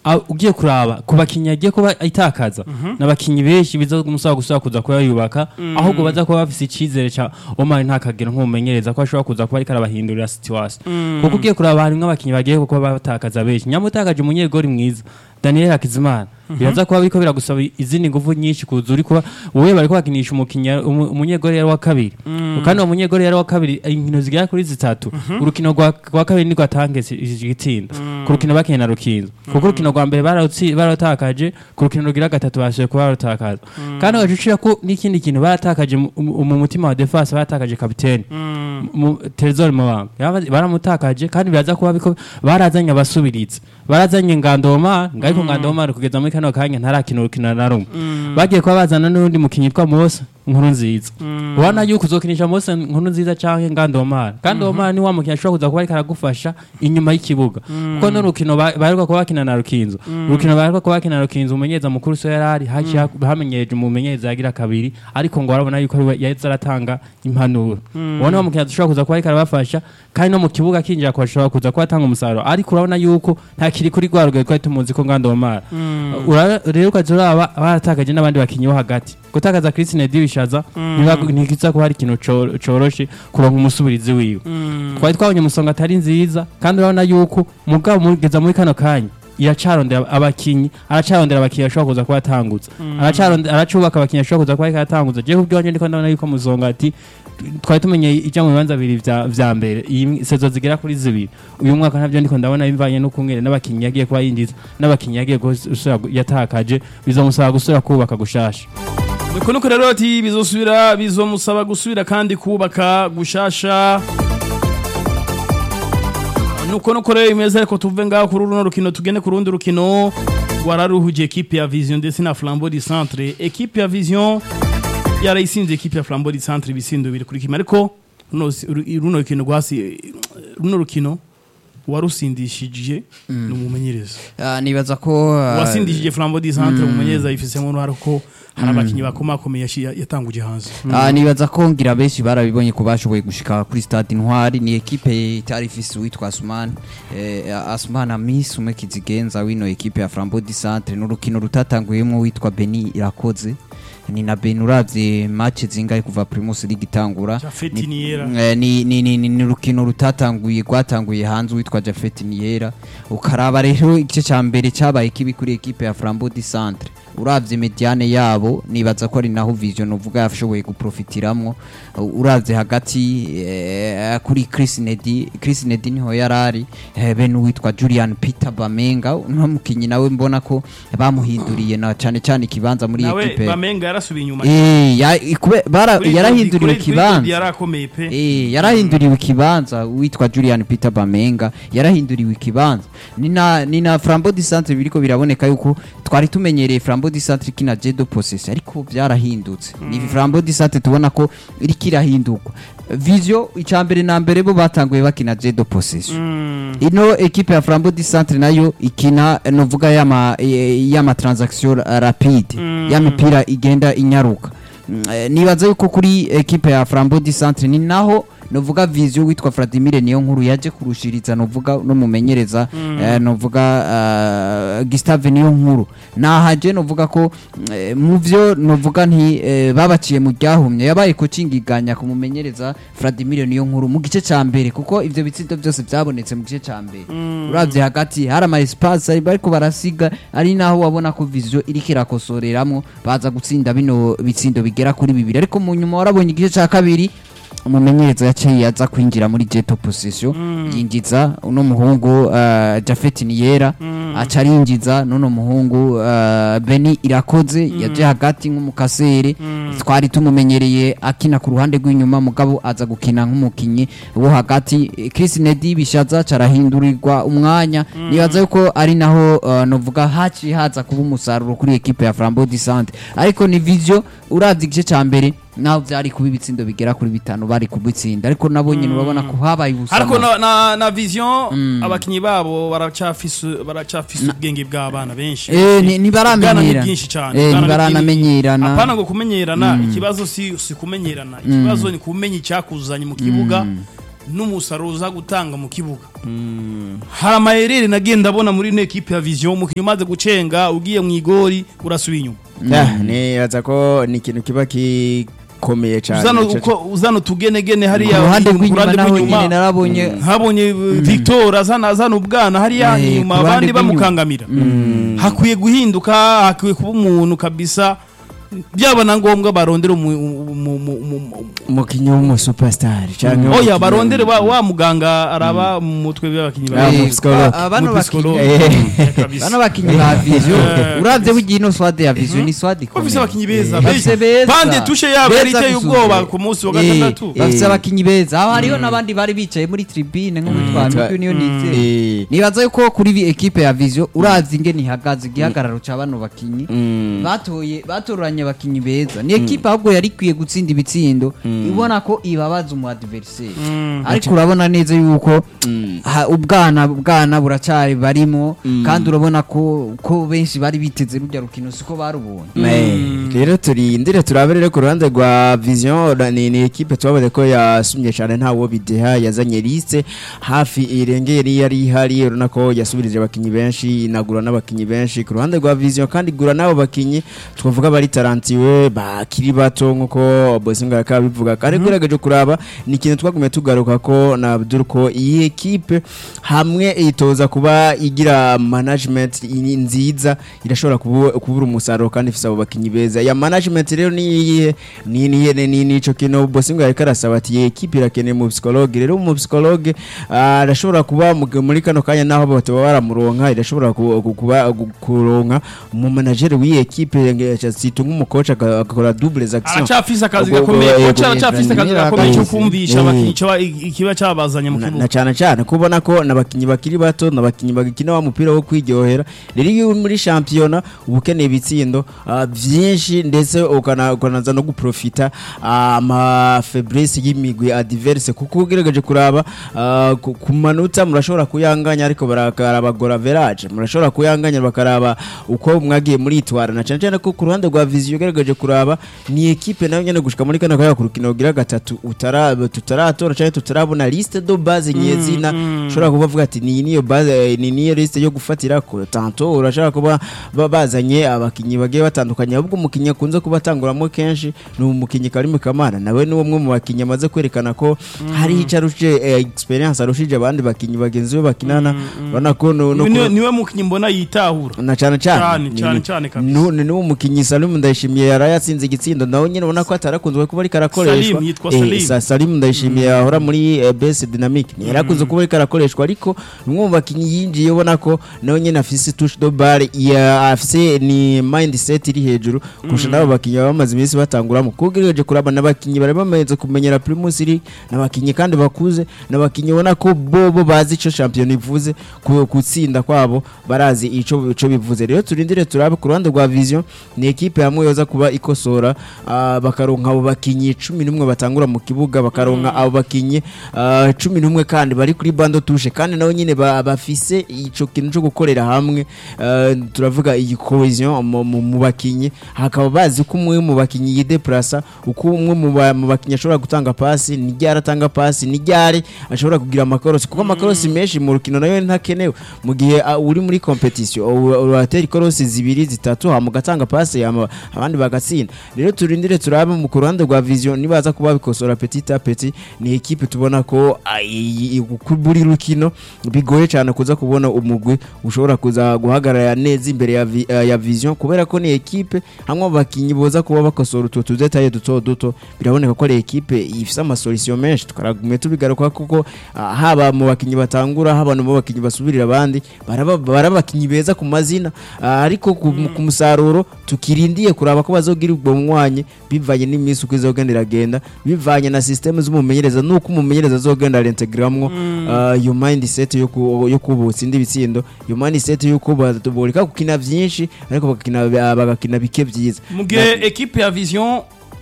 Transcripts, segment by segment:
Ah, ugiye kuraba ku bakinnyi agiye kuba itakaza n'abakinnyi benshi bizamusaba gusubira kuza kuba yubaka ahubwo baza kuba bafise icyizere cya Omar ntakagera nk'umumenyereza ko ashobora kuza kuba ariko arabahindurira situation kuko ugiye kuraba harimwo abakinnyi bagiye kuba batakaza benshi nyamutakaje umunyegori mwiza Daniel Hakizimana biraza kuba biriko biragusaba izindi nguvu nyinshi kuza uri kuba wowe bariko bakinisha umukinnyi umu- umunyegori yari wa kabiri kandi uwo munyegori yari wa kabiri inkino zigera kuri zitatu urukino rwa rwa kabiri nirwo atangese igitsinda ku rukino bakinnye na rukinzo kuko urukino rwa mbere barawutsi- barawutakaje ku rukino rugira gatatu bashoboye kuba barutakaza kandi bacucira ko n'ikindi kintu baratakaje mu mu mutima wa defense baratakaje kapiteni mu Trezor Mabanga Yaba- baramutakaje kandi biraza kuba biko barazanye abasubirizi barazanye Ngandoma ngayiko Ngandoma kugeza muri kano kanya ntarakina urukino na rumwe bagiye kuba bazana n'undi mukinyi yitwa Mose nkuru nziza ubona yuko uzokinisha Mose nkuru nziza canke Ngandoma Ngandoma ni wa mukinyi ashobora kuza kuba ariko aragufasha inyuma y'ikibuga kuko no rukino ba- baheruka kuba bakina na Rukinzo urukino baheruka kuba bakina na Rukinzo umumenyereza mukuru so yarari haciye hamenyereje umumenyereza yagira kabiri ariko ngo arabona yuko ari we yahise aratanga impanuro ubona wa mukinyi ashobora kuza kuba ariko arabafasha kandi no mu kibuga akinjira ko ashobora kuza kuba atanga umusaruro ariko urabona yuko ntakiri kuri rwa rugero twari tumuzi ko Ngandoma Ura- rero ukaza uraba baratakaje n'abandi bakinyi bo hagati gutakaza Christine Dibishaza ntikiza kuba ari ikintu co- coroshe kuronka umusubirizi wiwe twari twabonye umusonga atari nziza kandi urabona yuko mugabo mugeza muri kano kanya iracarondera abakinyi aracarondera abakinyi ashobora kuza kuba atangutse aracarondera aracubaka abakinyi ashobora kuza kuba ariko aratangutse je kubwanje ndiko ndabona yuko muzonga ati twari tumenye ijya mu bibanza bibiri vya vya mbere iyi sezo zigera kuri zibiri uyu mwaka ntabyo ndiko ndabona bivanye no kumwere n'abakinyi yagiye kuba yinjiza n'abakinyi yagiye gusubira gu- yatakaje bizomusaba gusubira kubaka gushasha nuko nuko rero ati bizosubira bizomusaba gusubira kandi kubaka gushasha nuko nuko rero imeze ariko tuve ngaho kuri runo rukino tugende ku rundi rukino wararuhuje ekipe ya vision ndetse na flambeau du centre ekipe ya vision yarayisinze ekipe ya flambeau du centre ibisindo biri kuri kimwe ariko runo ru- runo rukino rwasi runo rukino warusindishije ni umumenyereza Ah, nibaza ko ah, wasindishije flambeau du centre umumenyereza yifisemo uruhare ko hari abakinnyi bakomakomeye yashi- yatanguje hanze Ah, nibaza ko ngira benshi barabibonye ko bashoboye gushika kuri stade intwari ni ekipe itari ifise uwitwa Asman eh, Asman Amis umwe kizigenza wino ekipe ya Flambeau du Centre n'urukino rutatanguyemo witwa Beni Irakoze ni na Beni uravye match zingahe kuva Primus League itangura Jafet Ni- Niera. Eh, ni ni ni ni ni urukino rutatanguye rwatanguye hanze witwa Jafet Niera ukaraba rero igice ca mbere cabaye kibi kuri ekipe ya Flambeau du Centre uravye mediane yabo nibaza ko ari naho Vision uvuga yashoboye guprofitiramwo Uh, uravye hagati eh, kuri Chris Nedi Chris Nedi niho yarari eh, bene uwitwa Julian Peter Bamenga no mukinyi nawe mbona ko bamuhinduriye na cane cane ikibanza muri nawe ekipe bamenga yarasubiye inyuma eh ya- ikube- bara- Kuri yarahinduriwe Kuri- kuri ikibanza yarakomeye pe Eh, yarahinduriwe ikibanza witwa Julian Peter Bamenga yarahinduriwe ikibanza ni na ni na Flambeau du Centre biriko biraboneka yuko twari tumenyereye Flambeau du Centre kina Jedo Possess ariko byarahindutse ni Flambeau du Centre tubona ko iriko irahindurwa Visio icambere na mbere bo batanguye bakina Jedo Possess ino ekipe ya Flambeau du Centre nayo ikina eh, novuga yama eh, yama transaction rapide y'amipira igenda inyaruka Mm, eh, nibaza yuko kuri ekipe ya Flambeau du Centre ni naho novuga vision witwa Vladimir niyo nkuru yaje kurushiriza novuga no mumenyereza eh, novuga uh, Gustave niyo nkuru nahaje novuga ko eh, mu vyo novuga nti eh, babaciye mu ryahumye yabaye coaching iganya ku mumenyereza Vladimir niyo nkuru mu gice ca mbere kuko ivyo bitsindo byose byabonetse mu gice ca mbere uravye hagati hari ama espace ari bariko barasiga ari naho wabona ko vision iriko irakosoreramwo baza gutsinda bino bitsindo bigera kuri bibiri ariko mu nyuma warabonye igice ca kabiri umumenyereza yaciye aza kwinjira muri jeto position yinjiza uno muhungu uh, Jafet Niyera aca arinjiza n'uno muhungu uh, Beni Irakoze yaje hagati nk'umukasere twari tumumenyereye akina ku ruhande rw'inyuma mugabo aza gukina nk'umukinyi wo hagati Eh, Chris Nedi bishaza carahindurirwa umwanya nibaza yuko ari naho uh, novuga haci haza kuba umusaruro kuri ekipe ya Flambeau du Centre ariko ni vision uravye igice ca mbere naho vyari kuba ibitsindo bigera kuri bitanu bari kubitsinda ariko nabo nyene urabona ko habaye ubusama ariko na, na, na vision abakinyi babo baracafise baracafise ubwenge bw'abana benshi Eh, ni- Ubwana ni ntibaramenyera bwinshi cyane Eh, Ubwana ni ntibaranamenyerana. bwinshi. apana ngo kumenyerana ikibazo si si kumenyerana ikibazo ni kumenya icyakuzanye mu kibuga n'umusaruro uza gutanga mu kibuga hari amayerere nagenda abona muri ino ekipe ya vision umukinnyi umaze gucenga ugiye mu igori urasubiye inyuma Ah, nibaza ko ni ikintu kiba gikomeye cyane uzano Ico- uko uzano tugenegene ku hariya ruhande ku rw'inyuma ruhande naho rw'inyuma, nyine narabonye habonye uh, Victor azana azana ubwana hariya Eh, inyuma ku ruhande abandi rw'inyuma. bamukangamira hakwiye guhinduka hakwiye kuba umuntu kabisa byaba na ngombwa barondera umu- umu- umu- umu- umukinnyi w'umusuperstar cyangwa oya umukinnyi- barondere wa, wa muganga araba mu mutwe bw'abakinnyi Ah, ba mu Eh, psychologue. ba- bano Mu psychologue. bakinnyi Eh, kabisa. bano bakinnyi ba vision Eh, uravye bugiye ino swade ya vision ni swade bafise abakinnyi beza bafise beza pande tushe yabo Beza yari iteye gusumba. ubwoba ku munsi wa Eh, gatandatu bafise Eh. abakinnyi beza aho hariho n'abandi bari bicaye muri tribune nko muri twa Twa- migwi niyo nize Eh, nibaza yuko kuri vi- ekipe ya vision uravye ingene ihagaze igihagararo ca bano bakinyi mm, batoye batoranye abakinyi beza ni ekipe ahubwo yari ikwiye gutsinda ibitsindo ibona ko ibabaza umu adversaire ariko urabona neza yuko mm. ha- ubwana bwana buracari barimo kandi urabona ko ko benshi bari biteze rujya rukino siko barubonye Eh, rero turindire turabe rero ku ruhande rwa vision ra- ni, ni ekipe twabonye ko yasumye cyane ntawo bideha yazanye liste hafi irengeye yari yari ihari urabona ko yasubirije abakinnyi benshi inagura n'abakinnyi benshi ku ruhande rwa vision kandi igura n'abo bakinnyi twavuga bari tarantiwe bakiri bato nk'uko bosinga yakaba bivuga kandi ugerageje kuraba ni ikintu twagumye tugaruka ko na Abdul ko iyi ekipe hamwe itoza kuba igira management i- nziza irashobora kubu- kubura umusaruro kandi ifise abo bakinyi beza ya management rero ni iyihe ni ni ni ni nico kintu bosinga yariko arasaba ati iyi ekipe irakeneye mu psychologue rero mu psychologue ah, arashobora kuba mu- muri kano kanya naho bataba baramuronka irashobora ku- ku- kuba gu- kuronka mu manager w'iyi ekipe situ nk'umukoca agakora doubles action aracafise akazi Ubwo- gakomeye ubwo- koca aracafise akazi ubwo- gakomeye cyo ubwo- kumvisha Eh. abakinnyi ico ba- ikiba cabazanye mu na, na kibuga cyane cyane kubona ko nabakinyi bakiri bato nabakinyi bagikina wa mupira wo kwiryohera rero iyo uri muri shampiyona uba ukeneye ibitsindo ah, byinshi ndetse ukana- ukanaza no guprofita ama faiblesse y'imigwi adverse kuko ugerageje kuraba ah, ku ku manota murashobora kuyanganya ariko barakarabagora verage murashobora kuyanganya bakaraba uko mwagiye muritwara na cyane cyane ko ku ruhande rwa vision ugerageje kuraba ni ekipe nayo nyene gushika muri kano kanya ku rukino rugira gatatu utara tutaratora cyangwa tutarabona liste do base nyezina ushobora kuba avuga ati ni niyo base ni niyo liste yo gufatira ko tanto urashaka kuba ba- bazanye abakinyi bagiye batandukanye ahubwo umukinyi akunze kuba atanguramo kenshi ni umukinyi Karim Kamana nawe ni umwe mu bakinyi amaze kwerekana ko hari icyo arushije eh, experience arushije abandi bakinyi bagenzi be bakinana urabona ko no, no Niwe- niwe mukinnyi mbona yitahura na cyane cyane Cyane, Ni- cyane, ni- cyane kabisa. nu- ni n'uwo mukinnyi Salim Ndayishimiye yari yatsinze igitsindo nawe nyine ubona ko atarakunzwe kuba ariko arakoreshwa Salim, yitwa Eh, Salim. Sa- Salim Ndayishimiye ahora muri eh, BS Dynamic ni yari akunze kuba ariko arakoreshwa ariko ni umwe mu bakinnyi yinjiye ubona ko nawe nyine afise touche de balle ya afise ni mindset iri hejuru kurusha n'abo bakinnyi baba bamaze iminsi batanguramo kuko ugerageje kuraba n'abakinnyi bari bamaze kumenyera Primus League n'abakinnyi kandi bakuze n'abakinnyi ubona ko bo bo bazi icyo shampiyona ivuze ku gutsinda kwabo barazi ico ico bivuze rero turindire turabe ku ruhande rwa vision ni ekipe hamwe yoza kuba ikosora ah, bakaronka abo bakinyi cumi n'umwe batangura mu kibuga bakaronka abo bakinyi ah, cumi n'umwe kandi bari kuri bando tushe kandi nabo nyine ba- bafise ico kintu cyo gukorera hamwe ah, turavuga iyi cohesion mu- mu mu bakinyi hakaba bazi ko umwe mu bakinyi yideplasa uko umwe mu ba- mu bakinyi ashobora gutanga pasi ni ryari atanga pasi ni ryari ashobora kugira amakorosi kuko amakorosi menshi mu rukino nayo ntakenewe mu gihe ah, uri muri competition u- uratera ikorosi zibiri zitatu hama ugatanga pasi hama abandi bagatsinda rero turindire turabe mu ku ruhande rwa vision nibaza kuba bikosora petit a petit ni ekipe tubona ko ah, i- i- ku buri rukino bigoye cyane kuza kubona umugwi ushobora kuza guhagarara neza imbere ya, vi, eh, ya vision kubera ko ni ekipe hamwe mu bakinyi boza kuba bakosora utu tudetaye duto duto biraboneka ko ari ekipe ifise amasolution menshi tukaragume tubigaruka kuko ah, haba mu bakinyi batangura haba no mu bakinyi basubirira abandi baraba baraba abakinyi beza ku mazina ah, ariko ku, ku musaruro tukirindiye kuraba ko bazogira ubwo mwanya bivanye n'iminsi uko izogenda iragenda bivanye na systeme z'umumenyereza nuko umumenyereza azogenda arintegramwo ah, iyo mindset yo ku- yo kubutsa indi bitsindo iyo mindset yuko boreka gukina byinshi ariko bagakina bagakina bike byiza mu gihe ekipe ya vision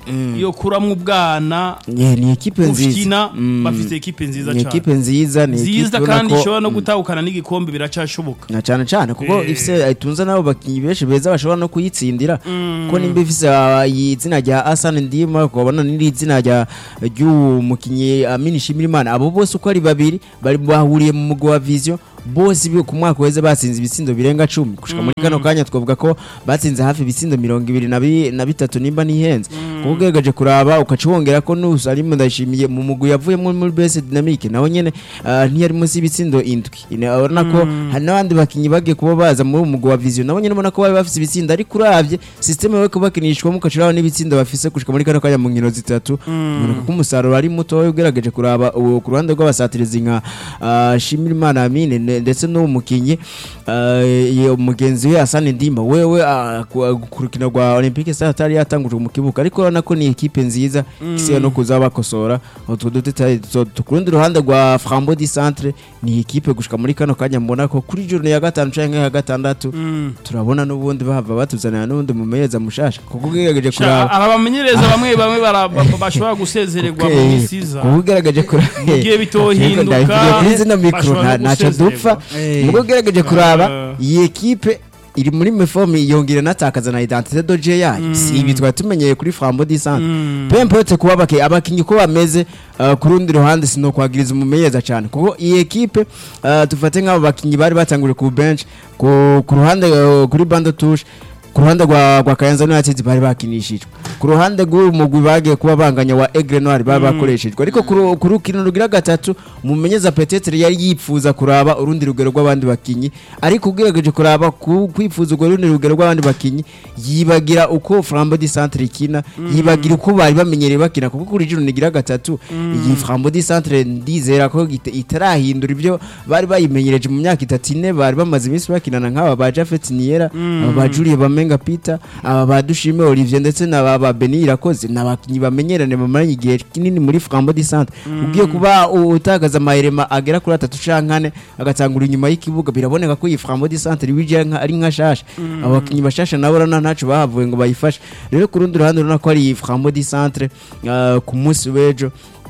yo kuramwo ubwana Yeah, ni ekipe nziza gukina Mm. bafite ekipe nziza ni cyane ekipe nziza ni nziza ekipe ubona kandi ko- ishobora no gutahukana n'igikombe biracashoboka na cyane cyane kuko Eh. ifise itunze nabo bakinyi benshi beza bashobora no kuyitsindira kuko nimba ifise ah, iyi zina rya Hassan Ndima ukabona n'iri zina rya ry'uwo mukinyi Amin Shimirimana abo bose uko ari babiri bari bahuriye mu mugwi wa Vision bose bi ku mwaka weze batsinze ibitsindo birenga cumi gushika muri kano kanya twavuga ko batsinze hafi ibitsindo mirongo ibiri na bi- na bitatu nimba nihenze kuko ugerageje kuraba ukaca wongera ko nusa arimo ndashimiye mu mugwi yavuyemo muri bese dynamique nawe nyene ah, ntiyari munsi y'ibitsindo indwi Ine- urabona ko hari n'abandi bakinyi bagiye kuba baza muri uwo mugwi wa vision nabo nyene ubona ko bari bafise ibitsindo ariko uravye systeme yo kubakinishwamo ukaca uraba n'ibitsindo bafise gushika muri kano kanya mu nkino zitatu uboneka ko umusaruro ari mutoya ugerageje kuraba uwo ku ruhande rw'abasatirizi nka ah, Shimirimana Amine ne- ndetse n'uwo mukinyi ah, iyo mugenzi we Hassan Ndimba wewe ah, ku ku rukino rwa Olympique Stars atari yatangujwe mu kibuga ariko urabona ko ni ekipe nziza isiye no kuza bakosora utwo dutete ku rundi ruhande rwa Frambo di Centre ni ekipe gushika muri kano kanya mbona ko kuri journée ya gatanu canke ya gatandatu turabona n'ubundi bahava batuzanira n'ubundi mumenyereza mushasha kuko ugerageje kuraba aba bamenyereza bamwe bamwe bara- ba- ba- bashobora gusezererwa mu minsi iza kuba ugerageje kuraba Mugiye bitohinduka, ndabivuye kuri zino mikoro bashobora no ntacyo gusezererwa. dupfa Eh. mugo ugerageje kuraba Eh. iyi ekipe iri muri mefomu yongera natakaza na identite doje yayo si ibi twari tumenyeye kuri frambo di centre pempote kuba abaki- abakinyi uko bameze uh, ku rundi ruhande sinokwagiriza umumenyereza cyane kuko iyi ekipe uh, tufate nk'abo bakinyi bari batanguriye ku bench ku, ku ruhande uh, kuri bando touche ku ruhande rwa rwa Kayanza United bari bakinishijwe ku ruhande rw'uyu mugwi bagiye kuba banganya wa Aigle Noir bari bakoreshejwe ariko ku ru- ku rukino rugira gatatu umumenyeza Petetre yari yipfuza kuraba urundi rugero rw'abandi bakinyi ariko ugerageje kuraba ku- kwifuza urwo rundi rugero rw'abandi bakinyi yibagira uko Flambeau di Centre ikina yibagira uko bari bamenyereye bakina kuko kuri juru nigira gatatu iyi Flambeau di Centre ndizera ko ita- itarahindura ibyo bari bayimenyereje mu myaka itatu ine bari bamaze iminsi bakinana nk'aba ba Jafet Niera aba ba Julie Bamenga Peter aba ba Dushime Olivier ndetse na ba- ba Beni Irakoze n'abakinyi bamenyerane bamaranye igihe kinini muri Flambeau di Centre ugiye kuba u- utakaza amahirema agera kuri atatu canke ane agatangura inyuma y'ikibuga biraboneka ko iyi Flambeau di Centre bije nka- ari nka shasha abakinyi bashasha nabo rana ntaco bahavuye ngo bayifashe rero ku rundi ruhande urabona ko ari iyi Flambeau di Centre ah, ku munsi w'ejo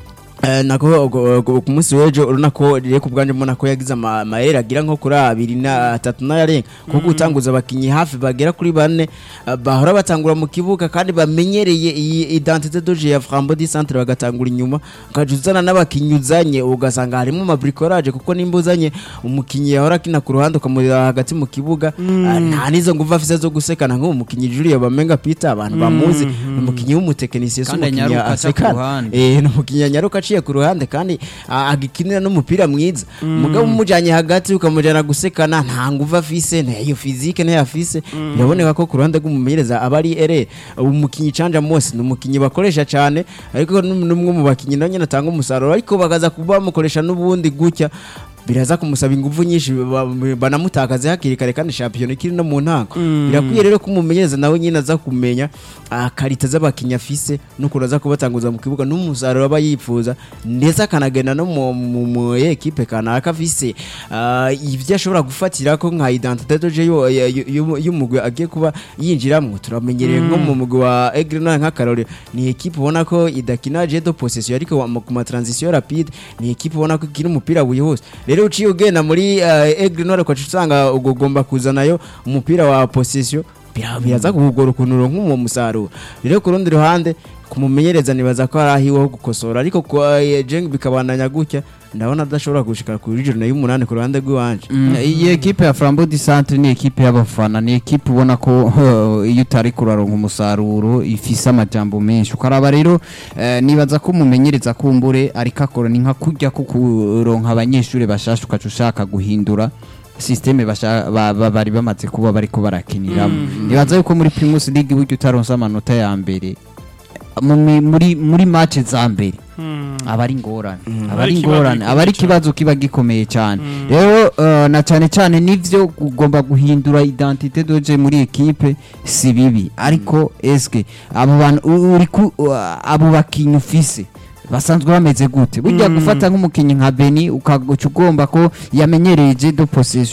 Eh, nako go- go- ku munsi w'ejo urabona ko rero ku bwanjye mbona ko yagize ama- amayeri agira nko kuri abiri na atatu n'ayarenga kuko gutanguza abakinnyi hafi bagera kuri bane eh, bahora batangura mu kibuga kandi bamenyereye iyi identite doje ya Frambo di Centre bagatangura inyuma ukaja uzana n'abakinnyi uzanye ugasanga harimo amabricolage kuko nimba uzanye umukinnyi yahora akina ku ruhande ukamurira hagati mu kibuga ah, nta n'izo nguvu afise zo gusekana nk'uwo mukinnyi Julie Bamenga Peter abantu bamuzi ni umukinnyi w'umutekinisiye si Kandi umukinnyi anyaruka aca ku asekana ruhande. eh ni umukinnyi anyaruka aciye ku ruhande kandi ah, agikinira n'umupira mwiza mugabo umujanye hagati ukamujana gusekana nta nguvu afise ntayo fizike ntayo afise biraboneka ko ku ruhande rw'umumenyereza aba ari ere umukinnyi canja mose ni umukinnyi bakoresha cyane ariko n'um- n'umwe mu bakinnyi nawe nyine atanga umusaruro ariko bakaza kuba bamukoresha n'ubundi gutya biraza kumusaba ingufu nyinshi ba- banamutakaze hakiri kare kandi shampiyona ikiri no mu ntango birakwiye rero ko umumenyereza nawe nyine aza kumenya ah, karita z'abakinnyi afise n'ukuntu aza kubatanguza mu kibuga n'umusaruro aba yifuza ndetse akanagenda no mu- mu mu ekipe kanaka afise ah, ibyo ashobora gufatira ko nka identite doje yo- ya- yo- yo- y'umugwi agiye kuba yinjiramo turamenyereye nko mu mugwi wa Aigle Noir nk'akarore ni ekipe ubona ko idakina jedo possession ariko wa- ku ma transition rapide ni ekipe ubona ko ikina umupira wihuse rero uciye ugenda muri uh, Aigle Noir ukaca usanga ugomba kuzanayo umupira wa possession bira- biraza kugora ukuntu uronka uwo musaruro rero ku rundi ruhande kumumenyereza nibaza ko hari ahiwe ho gukosora ariko kwa eh, Jeng bikabandanya gutya ndabona adashobora gushika kuri joro y'umunani ku ruhande rw'iwanje Mm, iyi ekipe ya Flambeau du Centre ni ekipe y'abafana ni ekipe ubona ko huh, iyo utari kuraronka umusaruro ifise amajambo menshi ukaraba rero eh, nibaza ko umumenyereza kumbure ariko akora ni nka kurya ko kuronka abanyeshuri bashasha ukaca ushaka guhindura systeme basha- ba- ba- bari bamaze kuba bariko barakiniramo nibaza yuko muri Primus League buryo utaronse amanota ya mbere mu mi- muri muri match za mbere aba ari ingorane aba Ari ari ikibazo ingorane gikomeye aba ari cyane. ikibazo kiba gikomeye cyane rero eh, na cyane cyane nivyo ugomba guhindura identite doje muri ekipe si bibi ariko eske abo bantu u- uri ku uh, abo bakinyi ufise basanzwe bameze gute burya gufata nk'umukinyi nka Beni ukaguca ugomba ko yamenyereye jedo possession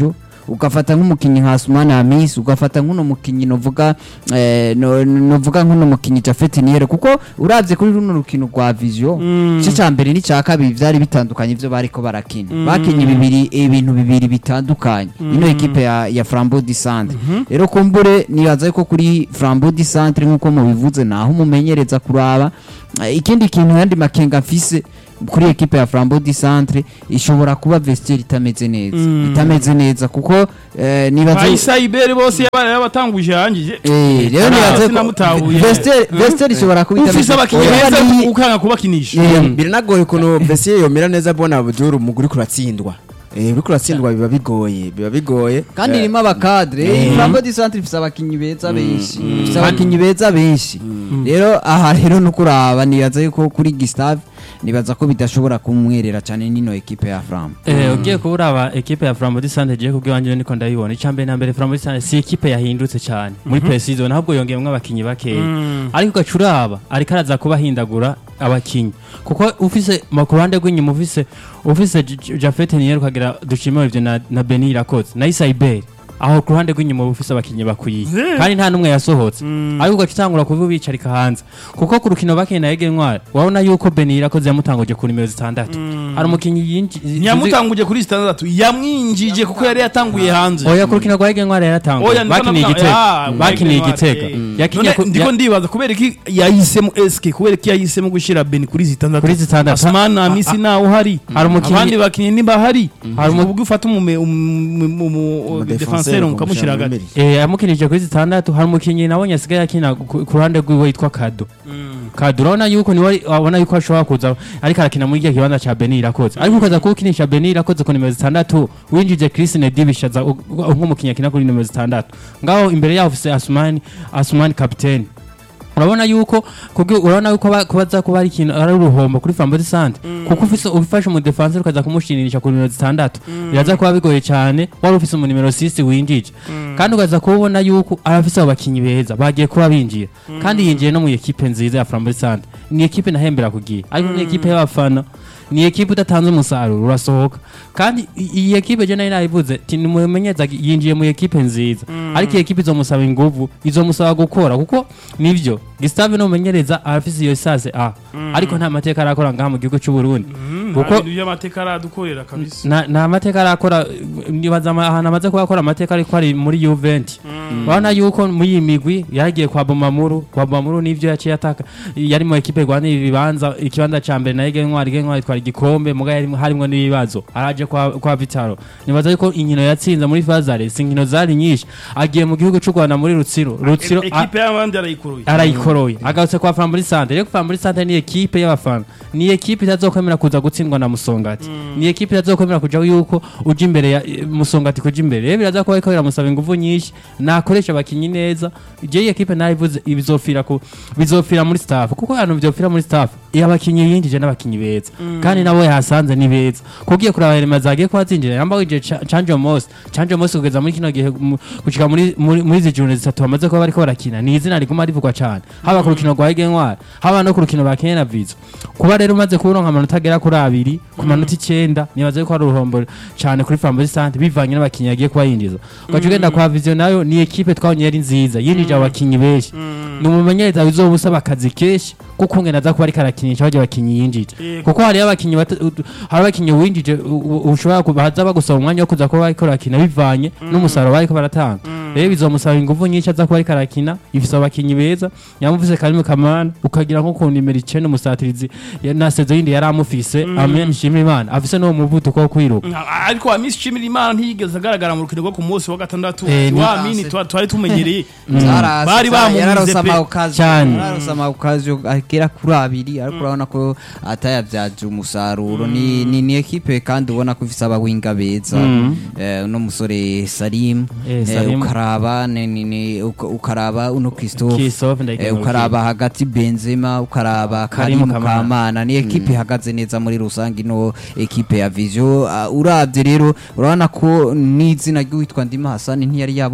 ugafata nk'umukinnyi nka Asumani Hamis ugafata nk'uno mukinnyi novuga eh, no- novuga nk'uno mukinnyi Jafet Niere kuko uravye kuri runo rukino rwa Vision igice ca mbere n'icya kabiri vyari bitandukanye ivyo bariko barakina bakinye bibiri ibintu bibiri bitandukanye ino ekipe ya, ya Flambeau du Centre rero kumbure nibaza yuko kuri Flambeau du Centre nk'uko mubivuze naho umumenyereza kuraba Eh, ikindi kintu yandi makenga mfise kuri ekipe ya Flambeau du Centre ishobora kuba vestiaire itameze neza itameze neza kuko eh, nibaza Faisa Ibere bose yabara yabatanguje yangije Eh, rero Ah, nibaza ko sinamutahuye. vestiaire vestiaire ishobora kuba ufise itameze abakinnyi Oya, beza ni- ukanga kubakinisha Eh, biranagoye ukuntu Bessier yomera neza bona Abdul umuguri kuratsindwa eh uriko uratsindwa biba bigoye biba bigoye kandi Eh, irimo abakadre Mm. Flambeau du Centre ifise abakinyi beza benshi ifise abakinyi beza benshi rero aha rero no kuraba nibaza yuko kuri Gustave nibaza ko bidashobora kumwerera cyane nino ekipe ya Flambeau Eh, ugiye kuburaba ekipe ya Flambeau du Centre je kubwiwanje niko ndayibona icambere na mbere Flambeau du Centre si ekipe yahindutse cyane muri pre-season ahubwo yongeyemwo abakinyi bakeya ariko gacuraba ariko araza kubahindagura abakinyi kuko ufise mu kuruhande rw'inyuma ufise ufise J- J- Jafet Nier ukagira dushimira ivyo na, na Beni Irakoze na Issa Iber aho ku ruhande rw'inyuma uba ufise abakinyi bakwiye kandi nta n'umwe yasohotse ariko ugaca utangura kuba bicarika hanze kuko ku rukino bakina na Ege Ntwari wabona yuko Beni Irakoze yamutanguje ku nimero zitandatu hari umukinyi yinji ntiyamutanguje kuri sitandatu yamwinjije kuko yari yatanguye hanze oya ku rukino rwa Ege Ntwari yaratanguye Oya, ndiko bakiniye navuga- igitego Ah, bakiniye Ege Ntwari, igitego eh. yakinye None ku- ndiko ya- ndibaza kubera iki yahisemo eske kubera iki yahisemo gushira beni kuri zitandatu Kuri zitandatu. asumani na misi nawe uhari Hari umukinnyi- abandi bakinnyi niba hari Hari hari umu- ubwo ufata umume- umu- umu- umu- Umudefenseur defenseur ukamushyira hagati ukamushyira Eh, yamukinije kuri zitandatu hari umukinyi nabonye asigaye akina ku ku ruhande rwiwe yitwa Kado Kado urabona yuko niwe wabona yuko ashobora kuza ariko arakina muri igihe kibanza ca Beni Irakoze ariko ukaza kuwukinisha Beni Irakoze ku nimero zitandatu winjije Chris Nedibishaza nk'umukinyi akina kuri nimero zitandatu ngaho imbere yaho ufise Asumani Asumani kapiteni urabona yuko kubwi urabona yuko ba- kubaza kuba ari ikintu ari uruhombo kuri Flambeau du Centre kuko ufise ufashe mu defenseur ukaza kumushinisha ku nimero zitandatu biraza kuba bigoye cyane wari ufise mu nimero 6 winjije kandi ukaza kubona yuko arafise abo bakinyi beza bagiye kuba binjira kandi yinjiye no mu equipe nziza ya Flambeau du Centre ni equipe nahembera kugiye ariko ni equipe y'abafana ni equipe udatanze umusaruro urasohoka kandi i- iyi equipe je nari nayivuze ti nimumenyeza yinjiye mu equipe nziza ariko iyi equipe izomusaba inguvu izomusaba gukora kuko nivyo Gustave n'umumenyereza arafise iyo sase a ariko nta mateka arakora ngaha mu gihugu cy'u Burundi kuko ibintu by'amateka aradukorera kabisa na nta mateka arakora nibaza ama- ahantu amaze kuba akora amateka ariko ari muri Juventus urabona yuko muri iyi migwi yaragiye kwa Bomamuru kwa Bomamuru nivyo yaciye ataka yari mu ekipe Rwanda ibibanza ikibanza ca mbere na Ege Ntwari Ege Ntwari itwara igikombe muga yari harimwo n'ibibazo araje kwa kwa Vitaro nibaza yuko inkino yatsinze muri Fazare si inkino zari nyinshi agiye mu gihugu cy'u Rwanda muri Rutsiro Rutsiro a- ekipe y'abandi arayikuruye arayikoroye agarutse kwa Flambeau Centre rero Flambeau Centre ni ekipe y'abafana ni ekipe itazokwemera kuza gutsindwa na Musongati ni ekipe itazokwemera kuja yuko uja imbere ya eh, Musongati kuja imbere rero biraza kuba ariko biramusaba ingufu nyinshi nakoresha abakinyi neza je iyi ekipe nayivuze ibizofira ku bizofira muri staff kuko hano bizofira muri staff iyo abakinyi yinjije n'abakinyi beza kandi nabo yahasanze ni beza kugiye kuraba Elma zagiye kwa zinjira yamba wije Chanjo Mos Chanjo Mos kugeza muri kino gihe mu- gushika muri muri muri izi june zitatu bamaze kuba bariko barakina ni izina riguma rivugwa cyane haba ku rukino rwa Ege Ntwari haba no ku rukino ba Kenya na Vizo kuba rero umaze kuronka amanota agera kuri abiri ku manota icyenda nibaze ko ari uruhombo cyane kuri Flambeau Centre bivanye n'abakinyi yagiye kuba yinjiza ugaca ugenda kwa Vision nayo ni ekipe twabonye yari nziza yinjije abakinyi benshi ni umumenyereza bizoba usaba akazi kenshi kuko ngena aza kuba ariko arakinisha bajya abakinyi yinjije Yego. kuko hariyo abakinyi bata- ut- hari abakinyi winjije u- u- ushobora kuba haza bagusaba umwanya wo kuza kuba bariko barakina bivanye n'umusaruro bariko baratanga rero bizomusaba ingufu nyinshi aza kuba ariko arakina ifise abakinyi beza yamufise Karim Kamana ukagira nko ku nimero icenda umusatirizi ya- na sezo yindi yari amufise amen nshimira Imana afise n'uwo muvuduko wo kwiruka Ah, ariko amisi shimira imana ntiyigeze agaragara mu rukino rwo ku munsi wa gatandatu Eh, ni- wa mini twa- twari tumenyereye Zarase- Bari za- bamumize yararose pe. amawukazi- Cyane. yararose amawukazi agera kuri abiri ariko urabona ko atayabyaje umusaruro ni ni ni ekipe kandi ubona ko ifise abawinga beza Eh, uno musore Salim Eh, eh, Salim. ukaraba ni- ni- ni- uka- ukaraba uno Christophe Christophe ndayikeneye Eh, ukaraba hagati Benzema ukaraba Karimu Karimu Kamana. Kamana ni ekipe ihagaze neza muri rusange ino ekipe ya Vision Ah, uravye rero urabona ko n'izina ry'uwitwa Ndima Hassan ntiyari yabonetse muri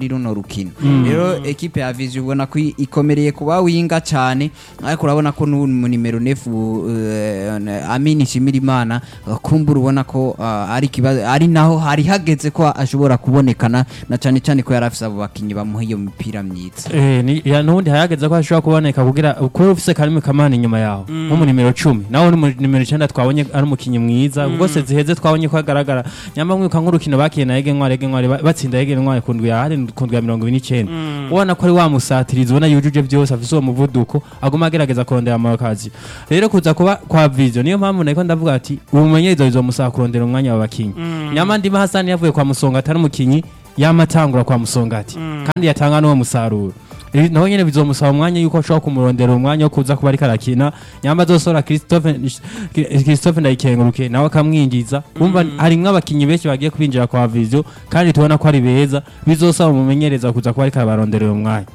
muri runo rukino rero ekipe ya Vision ubona ko i- ikomereye kuba winga cyane ariko urabona ko n'ubu mu nimero nefu uh, Amini Shimirimana uh, kumbura ubona ko uh, ari kibazo ari naho hari hageze ko ashobora kubonekana na cyane cyane ko yari afise abo bakinyi bamuha iyo mipira myiza Eh, ni ya nundi hayageze ko ashobora kuboneka kugira kuba ufise karimi kamana inyuma yaho nko mu nimero 10 nawe ni mu nimero 9 twabonye ari umukinyi mwiza rwose ziheze twabonye ko agaragara nyamba mwibuka nk'urukino bakiye na Ege Ntwari Ege Ntwari ba- batsinda Ege Ntwari ku ndwi ya hari ku ndwi ya 29 ubona ko ari wa musatirizi ubona yujuje byose afise uwo muvuduko aguma agerageza kurondera amakazi rero kuza kuba kwa Vision niyo mpamvu nako ndavuga ati ubumenyereza bizomusaba kurondera umwanya w'abakinyi nyama ndima Hassan yavuye kwa Musonga atari umukinyi yamatangura kwa Musongati kandi yatanga n'uwo musaruro Eh, naho nyene bizomusaba umwanya yuko ashobora kumurondera umwanya wo kuza kuba ariko arakina nyamba azosora Christophe Christophe Ndayikenguruke nawe akamwinjiza umva harimwo abakinyi benshi bagiye kubinjira kwa Vision kandi tubona ko ari beza bizosaba umumenyereza kuza kuba ariko arabaronderera umwanya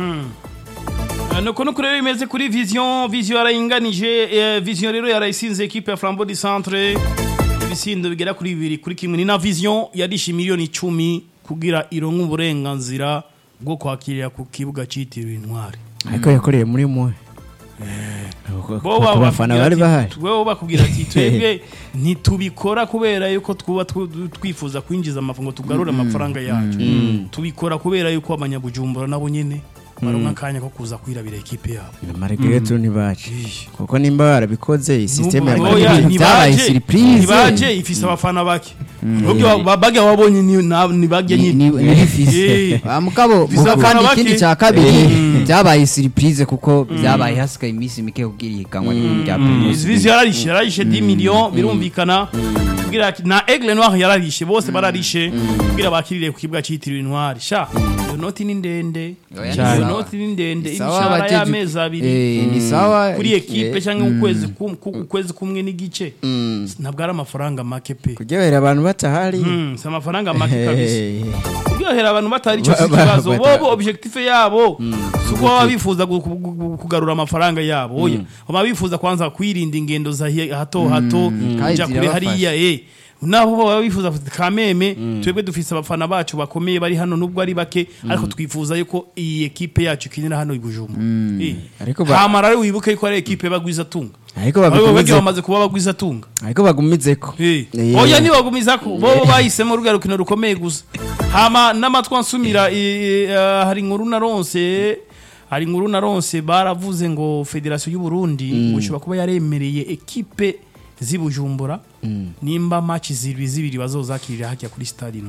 Eh, nuko nuko rero bimeze kuri vision vision yarayinganije eh, vision rero yarayisinze ekipe ya flambeau du centre ibisindo bigera kuri bibiri kuri kimwe ni na vision yarishe miliyoni icumi kugira ironke uburenganzira bwo kwakirira ku kibuga cyitiriwe intwari ariko yakoreye muri mwe bo ku bafana bari bahari bo bakubwira ati twebwe ntitubikora kubera yuko twuba twu- twifuza kwinjiza amafaranga ngo tugarure amafaranga yacu tubikora kubera yuko abanyabujumbura nabo nyene baronka akanya ko kuza kwirabira ekipe yabo margaret ntibaje kuko nimba barabikoze iyi sisiteme ya Oya, Margaret ntibaje, byabaye surprise. ntibaje ifise abafana bake Ubwo bagya wabonye ni na- ntibajye ni nyine ni bifise Eh. Ah, mugabo Bifise mugabo abafana kandi bake. ikindi cya kabiri byabaye surprise kuko byabaye hasigaye iminsi mike kugira ihiganwa rya Primus Vizi yararishe yararishe 10 million birumvikana kugira ati- na Aigle Noir yararishe bose bararishe kugira bakirire ku kibuga cyitiriwe intwari sha iyo noti ni ndende Oya, ni iyo sawa. noti ni ndende Ni sawa, imishahara abajeje- y'amezi abiri Eh, ni sawa kuri ekipe eh, cyangwa ukwezi kum- ku- ukwezi kumwe n'igice ntabwo ari amafaranga make pe kuryohera abantu batahari Mm, si amafaranga make kabisa Hey. kuryohera abantu batari icyo si Ba- ba- ikibazo bata- bobo objectif yabo si uko baba bifuza gu- gu- gu- kugarura amafaranga yabo oya baba bifuza kwanza kwirinda ingendo za hi- hato hato Kandi kujya kure zirabafasha. hariya eh naho baba bifuza bati, kameme twebwe dufise abafana bacu bakomeye bari hano nubwo ari bake ariko twifuza yuko iyi ekipe yacu ikinira hano i Bujumbura Eh. Ariko ba- hama rero wibuke yuko ari ekipe bagwiza tunga ariko abo bagiye bagumize bamaze kuba bagwiza tunga ariko bagumizeko Eh. Eh. oya ntibagumizako bo bahisemo ruriya rukino rukomeye gusa hama n'amatwi ansumira eh, eh, hari inkuru naronse hari inkuru naronse baravuze ngo federasiyo y'u Burundi ngo ishobora kuba yaremereye ekipe z'i Bujumbura nimba match zibiri zibiri bazozakirira hajya kuri stade